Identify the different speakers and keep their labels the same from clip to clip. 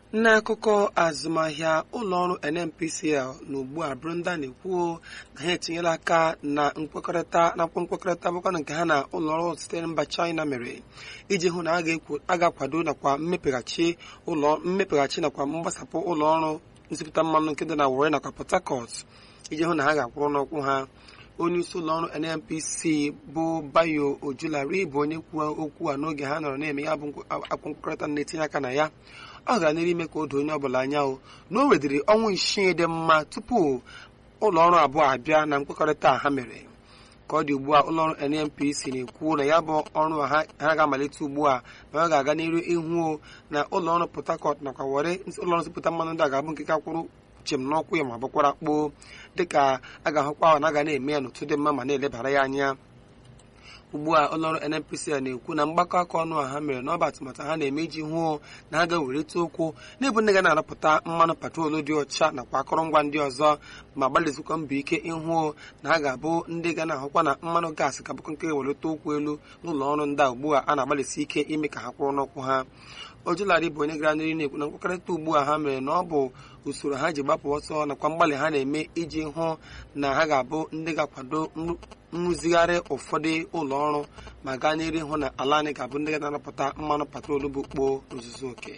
Speaker 1: n'akụkọ azụmahịa ụlọọrụ nnpcl na ugbu a bụrụ ndị a na-ekwuo na ha etinyela aka na nkwekọrịta nakwa nkwekọrịta bụkwa nke ha na ụlọọrụ sitere mba china mere iji hụ na a ga-akwado nakwa mmepeghachi ụlọ mmepeghachi nakwa mgbasapụ ụlọọrụ nsipụta mmanụ nke dị na Warri nakwa Port Harcourt iji hụ na ha ga-akwụrụ n'ọkwụ ha onye isi ụlọọrụ nnpc bụ bayo ojulari bụ onye kwuo okwu a n'oge ha nọrọ na-eme ya bụ akwụ nkwekọrịta na-etinye aka na ya ọ gara n'ihu ime ka o doo onye ọbụla anya o na o wedịrị ọnwa isii dị mma tupu ụlọọrụ abụọ abịa na nkwekọrịta ha mere ka ọ dị ugbu a ụlọọrụ nnpc na-ekwu na ya bụ ọrụ ha ga-amalite ugbu a ma ọ ga-aga n'iru ihu na ụlọọrụ port harcourt nakwa were ụlọọrụ nsipụta mmanụ ndị a ga-abụ nke ka kwụrụ chem n'ọkwụ ya ma bụkwara kpoo dịka a ga-ahụkwa ahụ na a ga na-eme ya n'otu dị mma ma na-elebara ya anya ugbu a ụlọọrụ nnpc a na-ekwu na mgbakọ aka ọnụ a ha mere n'ọba atụmatụ ha na-eme iji hụo na ha ga-ewerite okwu n'ebu ndị ga na-arapụta mmanụ patrolu dị ọcha nakwa akụrụngwa ndị ọzọ ma gbalịzikwa mbọ ike ịhụ na ha ga-abụ ndị ga na-ahụkwa na mmanụ gaasị ka bụkọ nke ga-ewelite okwu elu n'ụlọ ọrụ ndị a ugbu a a na-agbalịsi ike ime ka ha kwụrụ n'ụkwụ ha ojularị bụ onye gara n'ihu na-ekwu na nkwekọrịta ugbu a ha mere na ọ bụ usoro ha ji gbapụ ọsọ nakwa mgbalị ha na-eme iji hụ na ha ga-abụ ndị ga-akwado nrụzigharị ụfọdụ ụlọ ọrụ ma gaa n'ihu ịhụ na ala anyị ga-abụ ndị ga na-anapụta mmanụ patrolu bụ kpoo n'ozuzu oke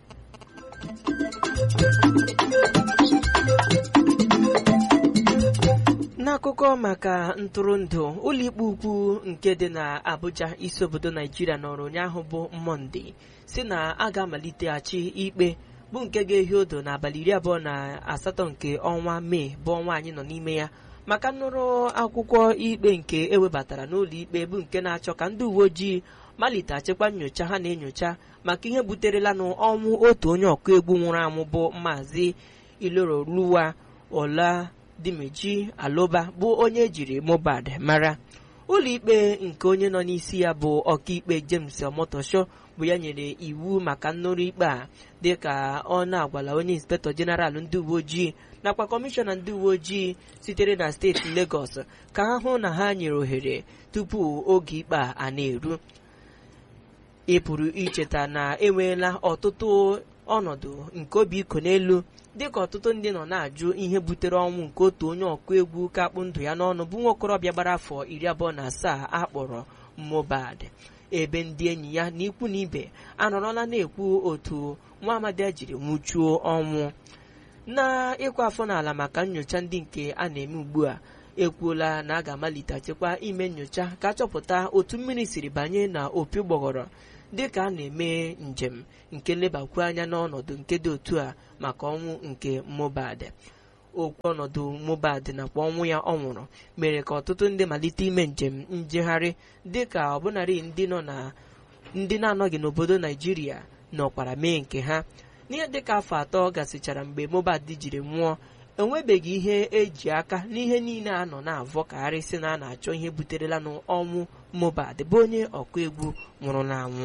Speaker 2: n'akụkọ maka ntụrụndụ ụlọikpe ukwu nke dị na Abuja isi obodo Naijiria nọrọ ụnyaahụ bụ Mọnde si na a ga-amaliteghachi ikpe bụ nke ga-ehi odo n'abalị iri abụọ na asatọ nke ọnwa Mee bụ ọnwa anyị nọ n'ime ya maka nnụrụ akwụkwọ ikpe nke ewebatara n'ụlọ ikpe bụ nke na-achọ ka ndị uwe ojii maliteghachikwa nyocha ha na-enyocha maka ihe buterela n'ọnwụ otu onye ọkụ egwu nwụrụ anwụ bụ Maazị Iloroluwa Ola Dimeji Aloba bụ onye ejiri Mohbad mara ụlọikpe nke onye nọ n'isi ya bụ ọkaikpe James Omotosho bụ ya nyere iwu maka nnụrụ ikpe a dịka ọ na-agwala onye inspektọ jeneral ndị uwe ojii nakwa kọmishọna ndị uwe ojii sitere na steeti Lagos ka ha hụ na ha nyere ohere tupu oge ikpe a na-eru ị pụrụ icheta na enweela ọtụtụ ọnọdụ nke obi iko n'elu dịka ọtụtụ ndị nọ na-ajụ ihe butere ọnwụ nke otu onye ọkụ egwu kakpụ ndụ ya n'ọnụ bụ nwa okorobịa gbara afọ iri abụọ na asaa akpọrọ Mohbad ebe ndị enyi ya na ikwu na ibe anọrọla na-ekwu otu nwa amadi jiri nwụchuo ọnwụ na ịkwa afọ n'ala maka nyocha ndị nke a na-eme ugbu a ekwuola na a ga-amalitechekwa ime nyocha ka achọpụta otu mmiri siri banye na opi gbọghọrọ dịka a na-eme njem nke lebakwu anya n'ọnọdụ nke dị otu a maka ọnwụ nke Mohbad okwu ọnọdụ Mohbad nakwa ọnwụ ya ọ nwụrụ mere ka ọtụtụ ndị malite ime njem njegharị dịka ọbụnarị ndị nọ na ndị na-anọghị n'obodo Naijiria nọkwara mee nke ha n'ihe dịka afọ atọ gasịchara mgbe Mohbad jiri nwụọ enwebeghị ihe eji aka n'ihe niile a nọ na-avọkagharị sị na a na-achọ ihe buterela n'ọnwụ Mohbad bụ onye ọkụ egwu nwụrụ n'anwụ